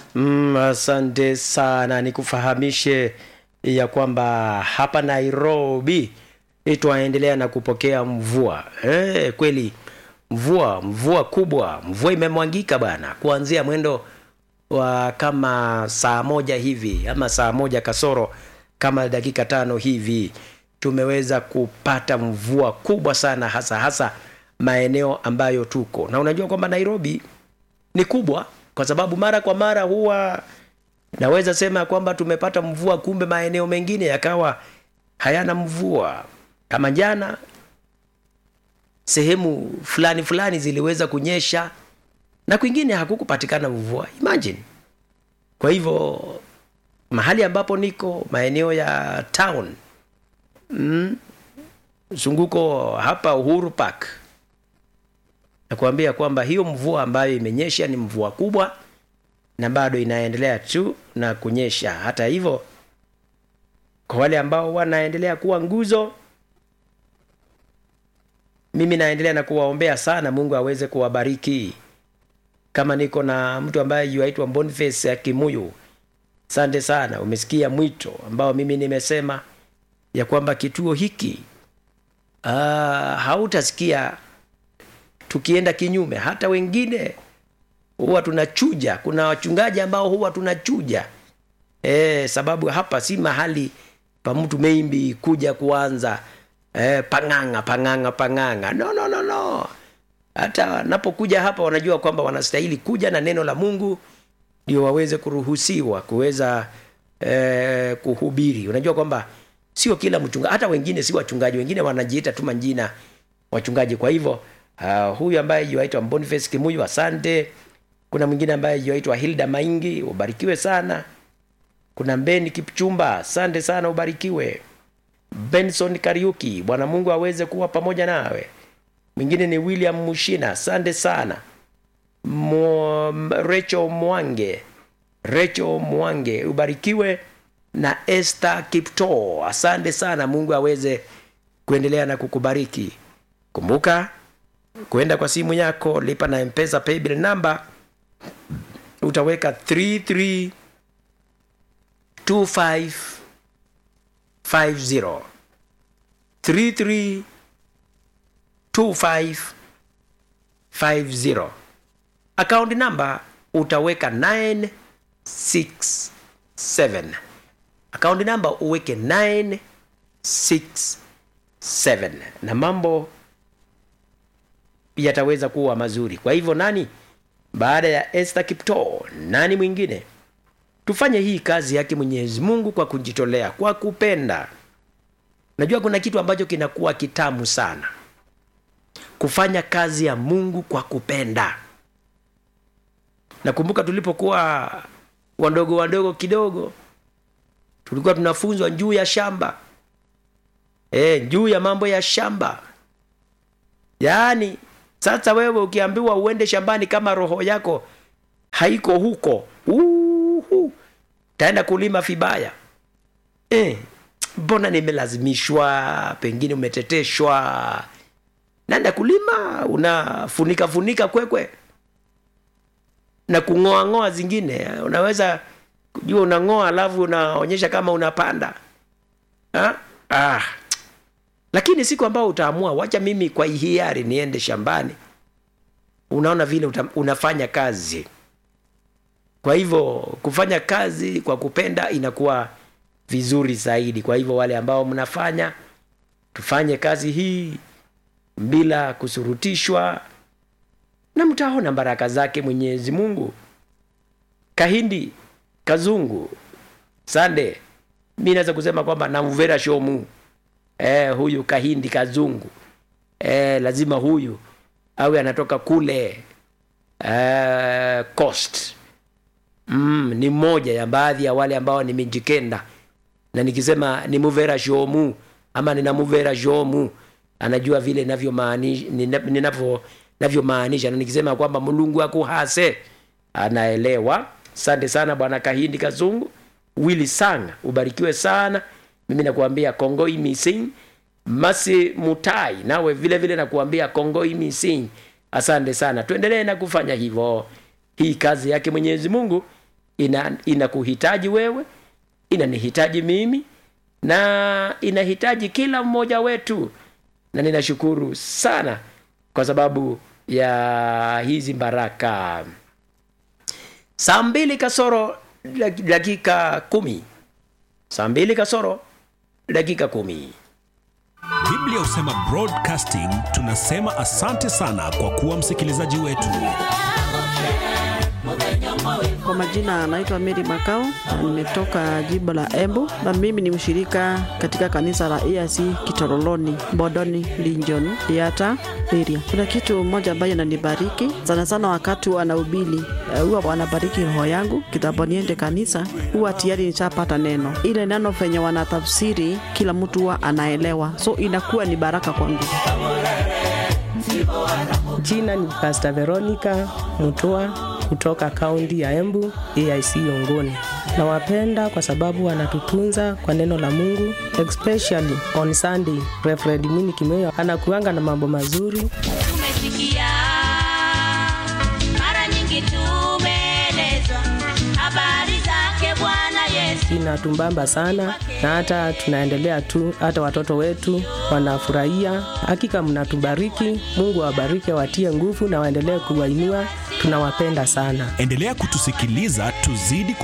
Mm, asante sana, nikufahamishe ya kwamba hapa Nairobi twaendelea na kupokea mvua eh, kweli mvua mvua kubwa, mvua imemwangika bana, kuanzia mwendo wa kama saa moja hivi ama saa moja kasoro kama dakika tano hivi tumeweza kupata mvua kubwa sana, hasa hasa maeneo ambayo tuko na unajua kwamba Nairobi ni kubwa kwa sababu mara kwa mara huwa naweza sema kwamba tumepata mvua, kumbe maeneo mengine yakawa hayana mvua. Kama jana sehemu fulani fulani ziliweza kunyesha na kwingine hakukupatikana mvua, imagine. Kwa hivyo mahali ambapo niko maeneo ya town mm, zunguko hapa Uhuru Park nakuambia kwamba hiyo mvua ambayo imenyesha ni mvua kubwa na bado inaendelea tu na kunyesha. Hata hivyo, kwa wale ambao wanaendelea kuwa nguzo, mimi naendelea na kuwaombea sana, Mungu aweze kuwabariki. Kama niko na mtu ambaye yuaitwa Boniface ya Kimuyu, asante sana, umesikia mwito ambao mimi nimesema ya kwamba kituo hiki uh, hautasikia tukienda kinyume. Hata wengine huwa tunachuja, kuna wachungaji ambao huwa tunachuja e, sababu hapa si mahali pa mtu maybe kuja kuanza e, pang'ang'a pang'ang'a pang'ang'a. No, no, no, no. Hata wanapokuja hapa wanajua kwamba wanastahili kuja na neno la Mungu ndio waweze kuruhusiwa kuweza e, kuhubiri. Unajua kwamba sio kila mchungaji, hata wengine si wachungaji, wengine wanajiita tu majina wachungaji. Kwa hivyo Uh, huyu ambaye yuaitwa Boniface Kimuyu, asante. Kuna mwingine ambaye yuaitwa Hilda Maingi, ubarikiwe sana. Kuna Mbeni Kipchumba, asante sana, ubarikiwe. Benson Kariuki, Bwana Mungu aweze kuwa pamoja nawe. Mwingine ni William Mushina, asante sana. Mo, Rachel Mwange, Rachel Mwange, ubarikiwe na Esther Kipto, asante sana. Mungu aweze kuendelea na kukubariki. Kumbuka kwenda kwa simu yako, lipa na Mpesa paybill number, utaweka 332550 332550. Account number utaweka 967. Account number uweke 967 na mambo yataweza kuwa mazuri. Kwa hivyo nani baada ya Esther Kipto, nani mwingine? Tufanye hii kazi yake Mwenyezi Mungu kwa kujitolea, kwa kupenda. Najua kuna kitu ambacho kinakuwa kitamu sana, kufanya kazi ya Mungu kwa kupenda. Nakumbuka tulipokuwa wadogo wadogo kidogo, tulikuwa tunafunzwa juu ya shamba e, juu ya mambo ya shamba, yaani sasa wewe ukiambiwa uende shambani kama roho yako haiko huko, uhu, taenda kulima vibaya. Mbona eh, nimelazimishwa, pengine umeteteshwa, naenda kulima, unafunika funika kwekwe na kung'oa ng'oa zingine. Unaweza kujua unang'oa, alafu unaonyesha kama unapanda ha? Ah, lakini siku ambao utaamua wacha mimi kwa hiari niende shambani, unaona vile uta, unafanya kazi. Kwa hivyo kufanya kazi kwa kupenda inakuwa vizuri zaidi. Kwa hivyo wale ambao mnafanya, tufanye kazi hii bila kusurutishwa, na mtaona baraka zake Mwenyezi Mungu. Kahindi Kazungu Sande, mi naweza kusema kwamba namvera shomu Eh, huyu Kahindi Kazungu eh, lazima huyu awe anatoka kule eh, Coast. Mm, ni mmoja ya baadhi ya wale ambao ni Mijikenda, na nikisema ni muvera shomu ama nina muvera shomu, anajua vile ninavyomaanisha ninavyo navyomaanisha, na nikisema kwamba Mulungu akuhase anaelewa. Asante sana bwana Kahindi Kazungu. Willy Sang, ubarikiwe sana mimi nakuambia kongoi missing masi mutai nawe vile vile nakuambia kongoi missing asante sana tuendelee na kufanya hivyo hii kazi yake mwenyezi mungu ina inakuhitaji wewe inanihitaji mimi na inahitaji kila mmoja wetu na ninashukuru sana kwa sababu ya hizi baraka saa mbili kasoro dak- dakika kumi saa mbili kasoro dakika kumi biblia husema broadcasting tunasema asante sana kwa kuwa msikilizaji wetu Kwa majina anaitwa Mary Makau na nimetoka jimbo la Embu na mimi ni mshirika katika kanisa la EAC Kitoroloni, Mbodoni, Linjon, Yata area. Kuna kitu moja ambayo inanibariki sana sana wakati wanahubiri, eh, huwa wanabariki roho yangu kitambo niende kanisa, huwa tayari nishapata neno. Ile neno venye wanatafsiri kila mtu huwa anaelewa, so inakuwa ni baraka kwangu. Jina ni Pastor Veronica Mutua kutoka kaunti ya Embu, AIC Yongoni. Nawapenda kwa sababu wanatutunza kwa neno la Mungu, especially on Sunday. Reverend Mwini Kimeo anakuanga na mambo mazuri. tumesikia mara nyingi tumeelezwa habari zake Bwana Yesu. Inatumbamba sana na hata tunaendelea tu, hata watoto wetu wanafurahia. Hakika mnatubariki, Mungu awabariki, awatie nguvu na waendelee kuwainua. Tunawapenda sana. endelea kutusikiliza tuzidi